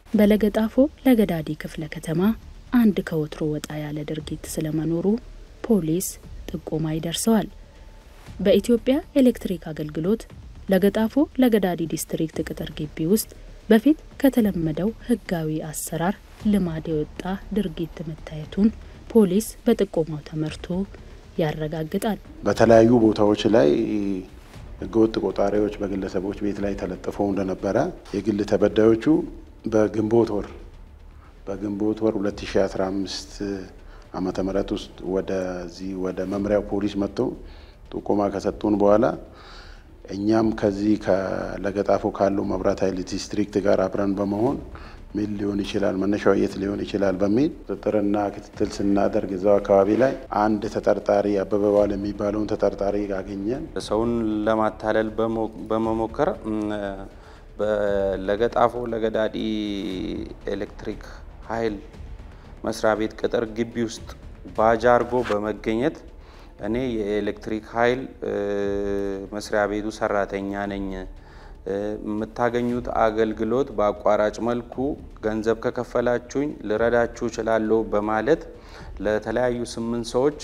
በለገጣፎ ለገዳዲ ክፍለ ከተማ አንድ ከወትሮ ወጣ ያለ ድርጊት ስለመኖሩ ፖሊስ ጥቆማ ይደርሰዋል። በኢትዮጵያ ኤሌክትሪክ አገልግሎት ለገጣፎ ለገዳዲ ዲስትሪክት ቅጥር ግቢ ውስጥ በፊት ከተለመደው ሕጋዊ አሰራር ልማድ የወጣ ድርጊት መታየቱን ፖሊስ በጥቆማው ተመርቶ ያረጋግጣል። በተለያዩ ቦታዎች ላይ ህገወጥ ቆጣሪዎች በግለሰቦች ቤት ላይ ተለጥፈው እንደነበረ የግል ተበዳዮቹ በግንቦት ወር በግንቦት ወር 2015 ዓመተ ምህረት ውስጥ ወደዚህ ወደ መምሪያው ፖሊስ መጥተው ጥቆማ ከሰጡን በኋላ እኛም ከዚህ ከለገጣፎ ካለው መብራት ኃይል ዲስትሪክት ጋር አብረን በመሆን ምን ሊሆን ይችላል መነሻው የት ሊሆን ይችላል በሚል ቁጥጥርና ክትትል ስናደርግ እዛው አካባቢ ላይ አንድ ተጠርጣሪ አበበ ባል የሚባለውን ተጠርጣሪ አገኘን። ሰውን ለማታለል በመሞከር ለገጣፎ ለገዳዲ ኤሌክትሪክ ኃይል መስሪያ ቤት ቅጥር ግቢ ውስጥ ባጅ አርጎ በመገኘት እኔ የኤሌክትሪክ ኃይል መስሪያ ቤቱ ሰራተኛ ነኝ፣ የምታገኙት አገልግሎት በአቋራጭ መልኩ ገንዘብ ከከፈላችሁኝ ልረዳችሁ እችላለሁ በማለት ለተለያዩ ስምንት ሰዎች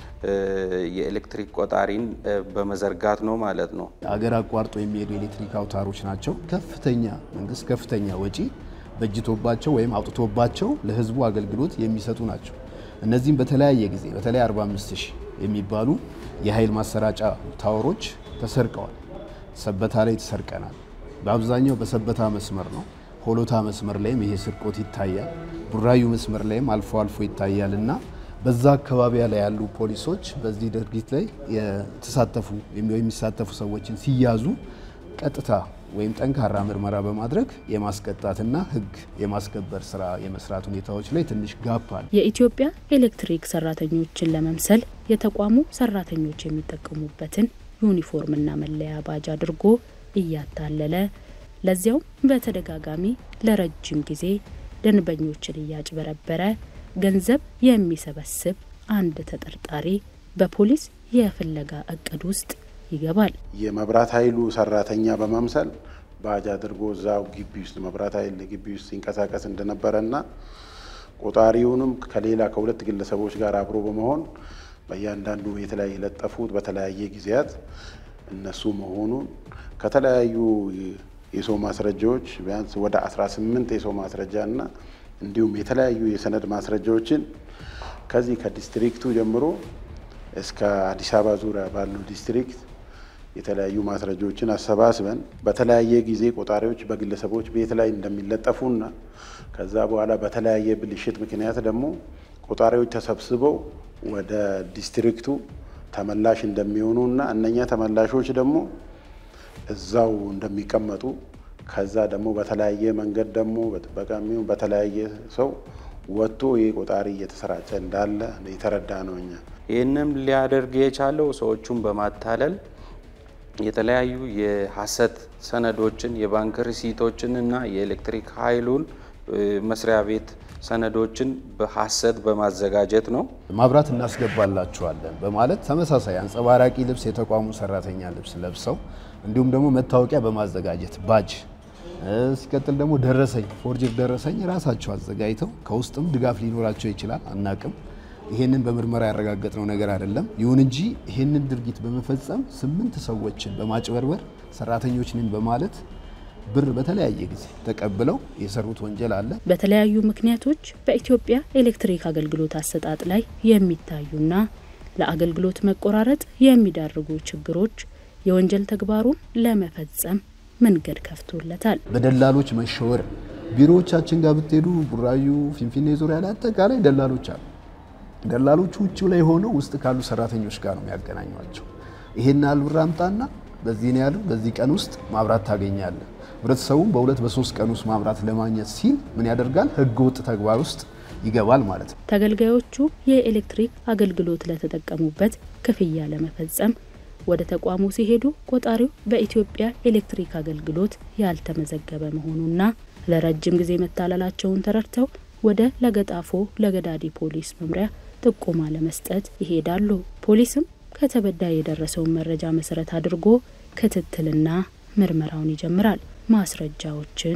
የኤሌክትሪክ ቆጣሪን በመዘርጋት ነው ማለት ነው። አገር አቋርጦ የሚሄዱ ኤሌክትሪክ አውታሮች ናቸው። ከፍተኛ መንግስት ከፍተኛ ወጪ በጅቶባቸው ወይም አውጥቶባቸው ለህዝቡ አገልግሎት የሚሰጡ ናቸው። እነዚህም በተለያየ ጊዜ በተለይ 45 ሺህ የሚባሉ የኃይል ማሰራጫ ታወሮች ተሰርቀዋል። ሰበታ ላይ ተሰርቀናል። በአብዛኛው በሰበታ መስመር ነው። ሆሎታ መስመር ላይም ይሄ ስርቆት ይታያል። ቡራዩ መስመር ላይም አልፎ አልፎ ይታያል እና በዛ አካባቢ ላይ ያሉ ፖሊሶች በዚህ ድርጊት ላይ የተሳተፉ የሚሳተፉ ሰዎችን ሲያዙ ቀጥታ ወይም ጠንካራ ምርመራ በማድረግ የማስቀጣትና ሕግ የማስከበር ስራ የመስራት ሁኔታዎች ላይ ትንሽ ጋፕ አለ። የኢትዮጵያ ኤሌክትሪክ ሰራተኞችን ለመምሰል የተቋሙ ሰራተኞች የሚጠቀሙበትን ዩኒፎርምና መለያ ባጅ አድርጎ እያታለለ ለዚያውም በተደጋጋሚ ለረጅም ጊዜ ደንበኞችን እያጭበረበረ ገንዘብ የሚሰበስብ አንድ ተጠርጣሪ በፖሊስ የፍለጋ እቅድ ውስጥ ይገባል። የመብራት ኃይሉ ሰራተኛ በመምሰል ባጅ አድርጎ እዛው ግቢ ውስጥ መብራት ኃይል ግቢ ውስጥ ሲንቀሳቀስ እንደነበረና ቆጣሪውንም ከሌላ ከሁለት ግለሰቦች ጋር አብሮ በመሆን በእያንዳንዱ ቤት ላይ የለጠፉት በተለያየ ጊዜያት እነሱ መሆኑን ከተለያዩ የሰው ማስረጃዎች ቢያንስ ወደ 18 የሰው ማስረጃና እንዲሁም የተለያዩ የሰነድ ማስረጃዎችን ከዚህ ከዲስትሪክቱ ጀምሮ እስከ አዲስ አበባ ዙሪያ ባለው ዲስትሪክት የተለያዩ ማስረጃዎችን አሰባስበን በተለያየ ጊዜ ቆጣሪዎች በግለሰቦች ቤት ላይ እንደሚለጠፉና ከዛ በኋላ በተለያየ ብልሽት ምክንያት ደግሞ ቆጣሪዎች ተሰብስበው ወደ ዲስትሪክቱ ተመላሽ እንደሚሆኑና እነኛ ተመላሾች ደግሞ እዛው እንደሚቀመጡ ከዛ ደግሞ በተለያየ መንገድ ደግሞ በጥበቃ የሚሆን በተለያየ ሰው ወጥቶ ይህ ቆጣሪ እየተሰራጨ እንዳለ የተረዳ ነው። እኛ ይህንም ሊያደርግ የቻለው ሰዎቹን በማታለል የተለያዩ የሀሰት ሰነዶችን የባንክ ሪሲቶችን እና የኤሌክትሪክ ኃይሉን መስሪያ ቤት ሰነዶችን በሀሰት በማዘጋጀት ነው። ማብራት እናስገባላችኋለን በማለት ተመሳሳይ አንጸባራቂ ልብስ የተቋሙ ሰራተኛ ልብስ ለብሰው እንዲሁም ደግሞ መታወቂያ በማዘጋጀት ባጅ ሲቀጥል ደግሞ ደረሰኝ ፎርጅር ደረሰኝ ራሳቸው አዘጋጅተው ከውስጥም ድጋፍ ሊኖራቸው ይችላል፣ አናቅም። ይሄንን በምርመራ ያረጋገጥነው ነገር አይደለም። ይሁን እንጂ ይሄንን ድርጊት በመፈጸም ስምንት ሰዎችን በማጭበርበር ሰራተኞች ነን በማለት ብር በተለያየ ጊዜ ተቀብለው የሰሩት ወንጀል አለ። በተለያዩ ምክንያቶች በኢትዮጵያ ኤሌክትሪክ አገልግሎት አሰጣጥ ላይ የሚታዩና ለአገልግሎት መቆራረጥ የሚዳርጉ ችግሮች የወንጀል ተግባሩን ለመፈጸም መንገድ ከፍቶለታል። በደላሎች መሸወር ቢሮዎቻችን ጋር ብትሄዱ ቡራዩ፣ ፊንፊኔ ዙሪያ ላይ አጠቃላይ ደላሎች አሉ። ደላሎቹ ውጭው ላይ ሆነው ውስጥ ካሉ ሰራተኞች ጋር ነው የሚያገናኟቸው። ይሄን ያህል ብር አምጣና በዚህ ያህል በዚህ ቀን ውስጥ ማብራት ታገኛለህ። ህብረተሰቡም በሁለት በሶስት ቀን ውስጥ ማብራት ለማግኘት ሲል ምን ያደርጋል? ህገ ወጥ ተግባር ውስጥ ይገባል ማለት ነው። ተገልጋዮቹ የኤሌክትሪክ አገልግሎት ለተጠቀሙበት ክፍያ ለመፈጸም ወደ ተቋሙ ሲሄዱ ቆጣሪው በኢትዮጵያ ኤሌክትሪክ አገልግሎት ያልተመዘገበ መሆኑና ለረጅም ጊዜ መታለላቸውን ተረድተው ወደ ለገጣፎ ለገዳዲ ፖሊስ መምሪያ ጥቆማ ለመስጠት ይሄዳሉ። ፖሊስም ከተበዳይ የደረሰውን መረጃ መሰረት አድርጎ ክትትልና ምርመራውን ይጀምራል። ማስረጃዎችን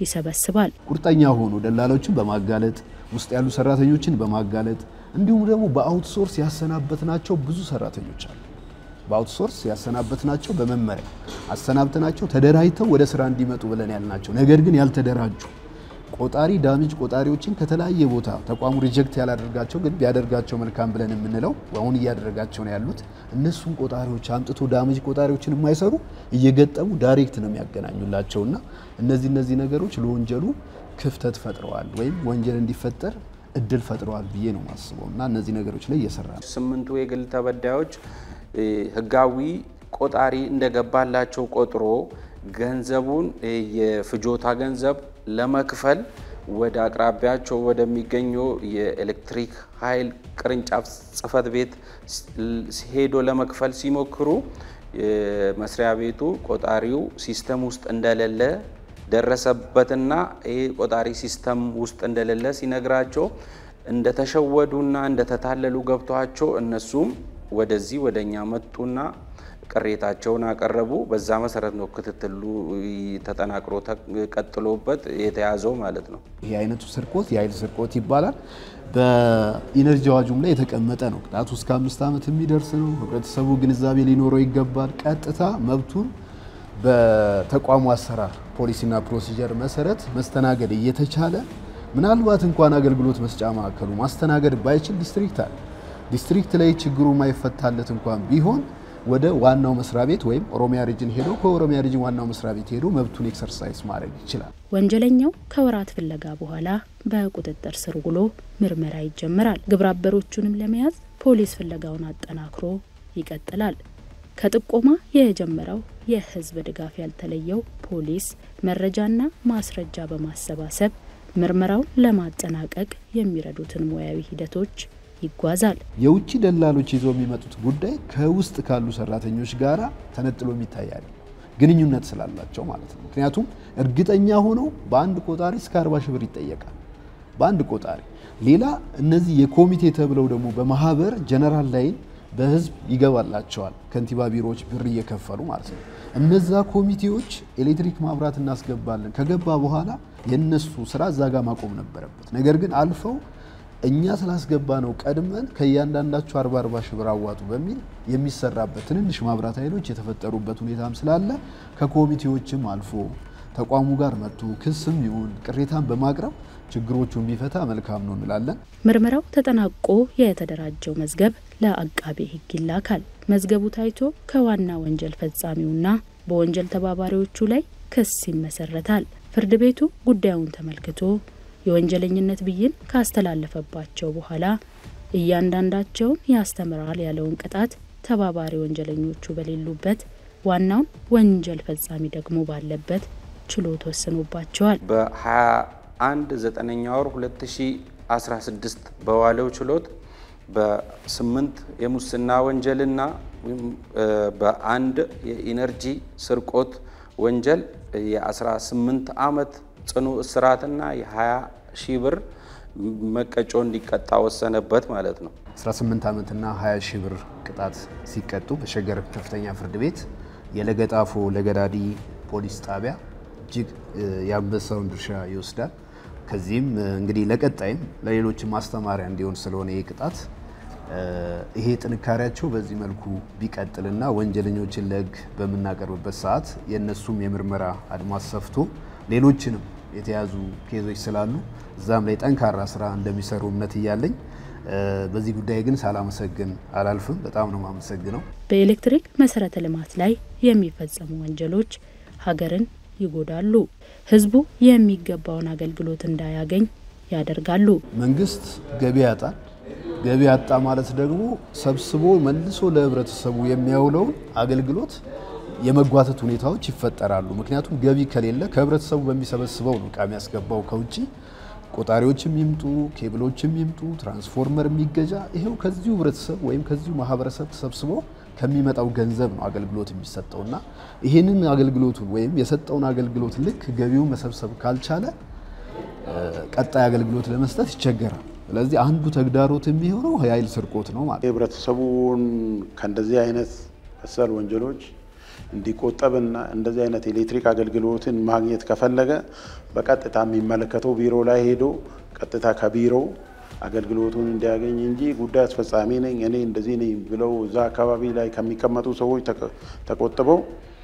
ይሰበስባል። ቁርጠኛ ሆኖ ደላሎችን በማጋለጥ ውስጥ ያሉ ሰራተኞችን በማጋለጥ እንዲሁም ደግሞ በአውትሶርስ ያሰናበትናቸው ብዙ ሰራተኞች አሉ። በአውትሶርስ ያሰናበትናቸው በመመሪያ አሰናብተናቸው ተደራጅተው ወደ ስራ እንዲመጡ ብለን ያልናቸው ነገር ግን ያልተደራጁ ቆጣሪ ዳሜጅ ቆጣሪዎችን ከተለያየ ቦታ ተቋሙ ሪጀክት ያላደርጋቸው ግን ቢያደርጋቸው መልካም ብለን የምንለው አሁን እያደረጋቸው ነው ያሉት እነሱን ቆጣሪዎች አምጥቶ ዳሜጅ ቆጣሪዎችን የማይሰሩ እየገጠሙ ዳይሬክት ነው የሚያገናኙላቸውና እነዚህ እነዚህ ነገሮች ለወንጀሉ ክፍተት ፈጥረዋል ወይም ወንጀል እንዲፈጠር እድል ፈጥረዋል ብዬ ነው ማስበው እና እነዚህ ነገሮች ላይ እየሰራ ነው። ስምንቱ የግል ተበዳዮች ህጋዊ ቆጣሪ እንደገባላቸው ቆጥሮ ገንዘቡን የፍጆታ ገንዘብ ለመክፈል ወደ አቅራቢያቸው ወደሚገኘው የኤሌክትሪክ ኃይል ቅርንጫፍ ጽህፈት ቤት ሄዶ ለመክፈል ሲሞክሩ መስሪያ ቤቱ ቆጣሪው ሲስተም ውስጥ እንደሌለ ደረሰበትና ይህ ቆጣሪ ሲስተም ውስጥ እንደሌለ ሲነግራቸው እንደተሸወዱና እንደተታለሉ ገብቷቸው እነሱም ወደዚህ ወደ እኛ መጡና ቅሬታቸውን አቀረቡ። በዛ መሰረት ነው ክትትሉ ተጠናክሮ ቀጥሎበት የተያዘው ማለት ነው። ይህ አይነቱ ስርቆት የኃይል ስርቆት ይባላል። በኢነርጂ አዋጁም ላይ የተቀመጠ ነው። ቅጣቱ እስከ አምስት ዓመት የሚደርስ ነው። ህብረተሰቡ ግንዛቤ ሊኖረው ይገባል። ቀጥታ መብቱን በተቋሙ አሰራር ፖሊሲና ፕሮሲጀር መሰረት መስተናገድ እየተቻለ ምናልባት እንኳን አገልግሎት መስጫ ማዕከሉ ማስተናገድ ባይችል ዲስትሪክት አለ። ዲስትሪክት ላይ ችግሩ ማይፈታለት እንኳን ቢሆን ወደ ዋናው መስሪያ ቤት ወይም ኦሮሚያ ሪጅን ሄዶ ከኦሮሚያ ሪጅን ዋናው መስሪያ ቤት ሄዶ መብቱን ኤክሰርሳይዝ ማድረግ ይችላል። ወንጀለኛው ከወራት ፍለጋ በኋላ በቁጥጥር ስር ውሎ ምርመራ ይጀምራል። ግብረ አበሮቹንም ለመያዝ ፖሊስ ፍለጋውን አጠናክሮ ይቀጥላል። ከጥቆማ የጀመረው የህዝብ ድጋፍ ያልተለየው ፖሊስ መረጃና ማስረጃ በማሰባሰብ ምርመራውን ለማጠናቀቅ የሚረዱትን ሙያዊ ሂደቶች ይጓዛል። የውጭ ደላሎች ይዘው የሚመጡት ጉዳይ ከውስጥ ካሉ ሰራተኞች ጋራ ተነጥሎ የሚታያል ግንኙነት ስላላቸው ማለት ነው። ምክንያቱም እርግጠኛ ሆነው በአንድ ቆጣሪ እስከ 40 ሺህ ብር ይጠየቃል። በአንድ ቆጣሪ ሌላ እነዚህ የኮሚቴ ተብለው ደግሞ በማህበር ጀነራል ላይን በህዝብ ይገባላቸዋል። ከንቲባ ቢሮዎች ብር እየከፈሉ ማለት ነው። እነዛ ኮሚቴዎች ኤሌክትሪክ ማብራት እናስገባለን ከገባ በኋላ የነሱ ስራ እዛ ጋር ማቆም ነበረበት። ነገር ግን አልፈው እኛ ስላስገባ ነው ቀድመን ከእያንዳንዳቸው አርባ አርባ ሺህ ብር አዋጡ በሚል የሚሰራበት ትንንሽ ማብራት ኃይሎች የተፈጠሩበት ሁኔታም ስላለ ከኮሚቴዎችም አልፎ ተቋሙ ጋር መጥቶ ክስም ይሁን ቅሬታን በማቅረብ ችግሮቹን ቢፈታ መልካም ነው እንላለን። ምርመራው ተጠናቆ የተደራጀው መዝገብ ለአቃቤ ሕግ ይላካል። መዝገቡ ታይቶ ከዋና ወንጀል ፈጻሚውና በወንጀል ተባባሪዎቹ ላይ ክስ ይመሰረታል። ፍርድ ቤቱ ጉዳዩን ተመልክቶ የወንጀለኝነት ብይን ካስተላለፈባቸው በኋላ እያንዳንዳቸውን ያስተምራል ያለውን ቅጣት ተባባሪ ወንጀለኞቹ በሌሉበት ዋናውን ወንጀል ፈጻሚ ደግሞ ባለበት ችሎት ወስኖባቸዋል። በ21 ዘጠነኛ ወር 2016 በዋለው ችሎት በስምንት የሙስና ወንጀልና በአንድ የኢነርጂ ስርቆት ወንጀል የ18 ዓመት ጽኑ እስራትና የ20 ሺህ ብር መቀጮ እንዲቀጣ ወሰነበት ማለት ነው። 18 ዓመትና 20 ሺህ ብር ቅጣት ሲቀጡ በሸገር ከፍተኛ ፍርድ ቤት የለገጣፎ ለገዳዲ ፖሊስ ጣቢያ እጅግ የአንበሳውን ድርሻ ይወስዳል። ከዚህም እንግዲህ ለቀጣይም ለሌሎችም ማስተማሪያ እንዲሆን ስለሆነ ይህ ቅጣት ይሄ ጥንካሬያቸው በዚህ መልኩ ቢቀጥልና ወንጀለኞችን ለሕግ በምናቀርብበት ሰዓት የእነሱም የምርመራ አድማስ ሰፍቶ ሌሎችንም የተያዙ ኬዞች ስላሉ እዛም ላይ ጠንካራ ስራ እንደሚሰሩ እምነት እያለኝ በዚህ ጉዳይ ግን ሳላመሰግን አላልፍም። በጣም ነው የማመሰግነው። በኤሌክትሪክ መሰረተ ልማት ላይ የሚፈጸሙ ወንጀሎች ሀገርን ይጎዳሉ፣ ህዝቡ የሚገባውን አገልግሎት እንዳያገኝ ያደርጋሉ። መንግስት ገቢ ያጣል። ገቢ ያጣ ማለት ደግሞ ሰብስቦ መልሶ ለህብረተሰቡ የሚያውለውን አገልግሎት የመጓተት ሁኔታዎች ይፈጠራሉ። ምክንያቱም ገቢ ከሌለ ከህብረተሰቡ በሚሰበስበው ነው እቃ የሚያስገባው ከውጭ ቆጣሪዎችም ይምጡ፣ ኬብሎችም ይምጡ፣ ትራንስፎርመር የሚገዛ ይሄው ከዚሁ ህብረተሰብ ወይም ከዚሁ ማህበረሰብ ተሰብስቦ ከሚመጣው ገንዘብ ነው አገልግሎት የሚሰጠውና ይህንን አገልግሎቱን ወይም የሰጠውን አገልግሎት ልክ ገቢውን መሰብሰብ ካልቻለ ቀጣይ አገልግሎት ለመስጠት ይቸገራል። ስለዚህ አንዱ ተግዳሮት የሚሆነው የኃይል ስርቆት ነው ማለት ነው። ህብረተሰቡን ከእንደዚህ አይነት መሰል ወንጀሎች እንዲቆጠብና እንደዚህ አይነት ኤሌክትሪክ አገልግሎትን ማግኘት ከፈለገ በቀጥታ የሚመለከተው ቢሮ ላይ ሄዶ ቀጥታ ከቢሮው አገልግሎቱን እንዲያገኝ እንጂ ጉዳይ አስፈጻሚ ነኝ እኔ እንደዚህ ነኝ ብለው እዛ አካባቢ ላይ ከሚቀመጡ ሰዎች ተቆጥበው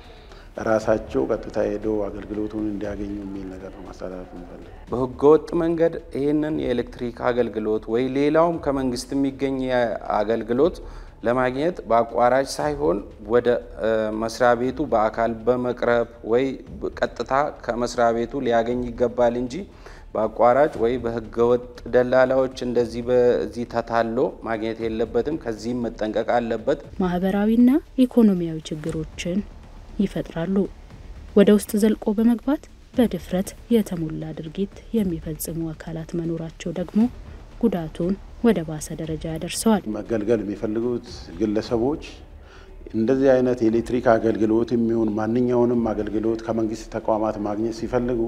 ራሳቸው ቀጥታ ሄደው አገልግሎቱን እንዲያገኙ የሚል ነገር ነው ማስተላለፍ እንፈልግ። በህገወጥ መንገድ ይህንን የኤሌክትሪክ አገልግሎት ወይ ሌላውም ከመንግስት የሚገኝ አገልግሎት ለማግኘት በአቋራጭ ሳይሆን ወደ መስሪያ ቤቱ በአካል በመቅረብ ወይ ቀጥታ ከመስሪያ ቤቱ ሊያገኝ ይገባል እንጂ በአቋራጭ ወይ በህገወጥ ደላላዎች እንደዚህ በዚህ ተታሎ ማግኘት የለበትም። ከዚህም መጠንቀቅ አለበት። ማህበራዊና ኢኮኖሚያዊ ችግሮችን ይፈጥራሉ። ወደ ውስጥ ዘልቆ በመግባት በድፍረት የተሞላ ድርጊት የሚፈጽሙ አካላት መኖራቸው ደግሞ ጉዳቱን ወደ ባሰ ደረጃ ያደርሰዋል። መገልገል የሚፈልጉት ግለሰቦች እንደዚህ አይነት የኤሌክትሪክ አገልግሎት የሚሆን ማንኛውንም አገልግሎት ከመንግስት ተቋማት ማግኘት ሲፈልጉ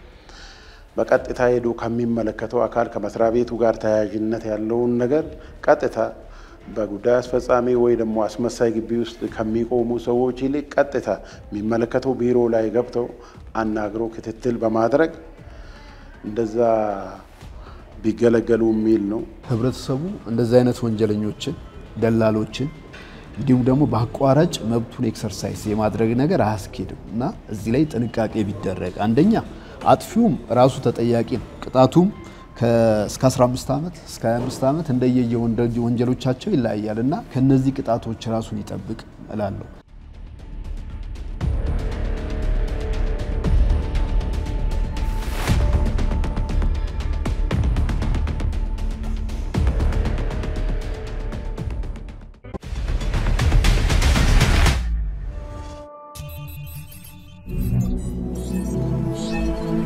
በቀጥታ ሄዶ ከሚመለከተው አካል ከመስሪያ ቤቱ ጋር ተያያዥነት ያለውን ነገር ቀጥታ በጉዳይ አስፈጻሚ ወይ ደግሞ አስመሳይ ግቢ ውስጥ ከሚቆሙ ሰዎች ይልቅ ቀጥታ የሚመለከተው ቢሮ ላይ ገብተው አናግሮ ክትትል በማድረግ እንደዛ ቢገለገሉ የሚል ነው። ህብረተሰቡ እንደዚህ አይነት ወንጀለኞችን፣ ደላሎችን እንዲሁም ደግሞ በአቋራጭ መብቱን ኤክሰርሳይዝ የማድረግ ነገር አያስኬድም እና እዚህ ላይ ጥንቃቄ ቢደረግ አንደኛ አጥፊውም ራሱ ተጠያቂ ነው። ቅጣቱም እስከ 15 ዓመት እስከ 25 ዓመት እንደየየ ወንጀሎቻቸው ይለያያል እና ከነዚህ ቅጣቶች ራሱን ይጠብቅ እላለሁ።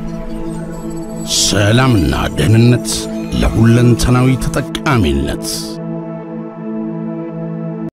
ሰላምና ደህንነት ለሁለንተናዊ ተጠቃሚነት